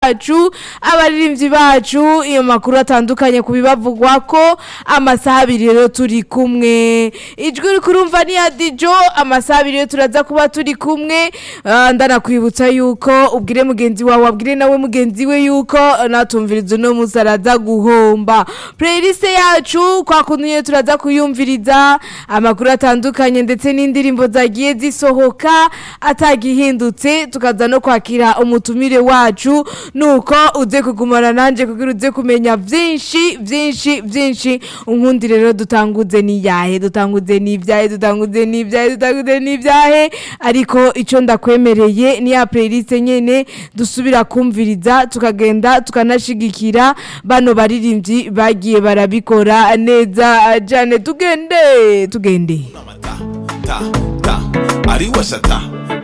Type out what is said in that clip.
bacu abaririmbyi bacu iyo makuru atandukanye ku bibavugwa ko amasaha abiri rero turi kumwe ijwi uri kurumva ni ya dijo amasaha abiri rero turaza kuba turi kumwe Ah, ndanakwibutsa yuko ubwire mugenzi wawe abwire nawe mugenzi we yuko natumviriza uno munsi araza guhomba playlist yacu kwa kuntu nyine turaza kuyumviriza amakuru atandukanye ndetse n'indirimbo zagiye zisohoka atagihindutse tukaza no kwakira umutumire wacu nuko uze kugumana nanje kugira uze kumenya vyinshi vyinshi vyinshi unkundi rero dutanguze niyahe dutanguze n'ivyahe dutanguze n'ivyahe dutanguze n'ivyahe ariko ico ndakwemereye ni ya playlist nyene dusubira kumviriza tukagenda tukanashigikira bano baririmbyi bagiye barabikora neza jane tugende tugende ta ta ta ariwasha ta